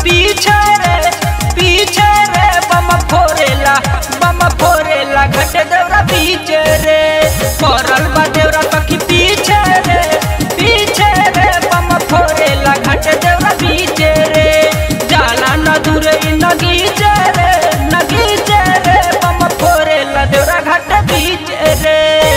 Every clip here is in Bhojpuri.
पीछे रे पीछे रे बम फोरेला बम फोरेला घट देवरा पीछे रे पड़ल बा देवरा सखी पीछे रे पीछे रे बम फोरेला घट देवरा पीछे रे जाला न दूरे इ नगीचे रे नगीचे रे बम फोरेला देवरा घट पीछे रे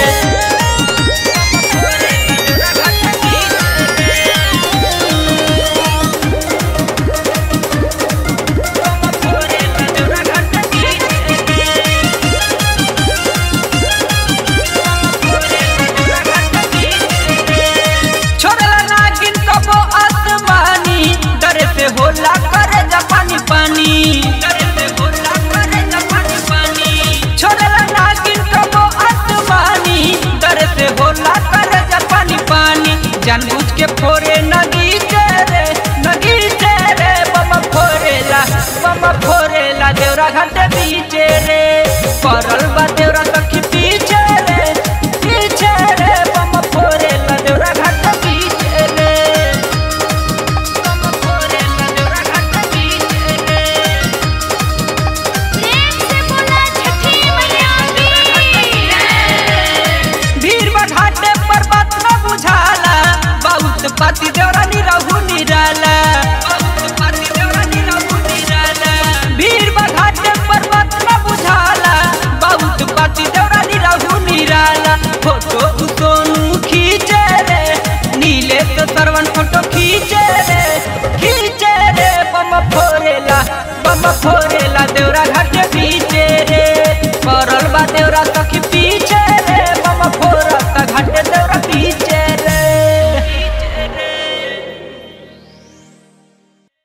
छोड़ला नागिन कबो आसमानी डर से होला करे जापानी पानी डर से होला करे जापानी पानी छोड़ला नागिन कबो आसमानी डर से होला करे जापानी पानी जानबूझ के फोरे नगी रे नगी रे बम फोरेला बम फोरेला देवरा घाटे बीचे रे परल बा देवरा सखी पीछे रे पीछे रे बम फोरेला देवरा घाटे बीचे रे बम फोरेला देवरा घाटे बीचे रे प्रेम से बोला छठी मैया की भीड़ बढ़ाटे पर्वत न बुझाला बहुत पाती देवरा निरहु निराला बहुत पाती देवरा निरहु निराला भीड़ बढ़ाटे पर्वत न बुझाला बहुत पाती देवरा निरहु निराला फोटो सोनू खींचे रे नीले तो सरवन फोटो खींचे रे खींचे रे बम फोरेला बम फोरेला देवरा घाटे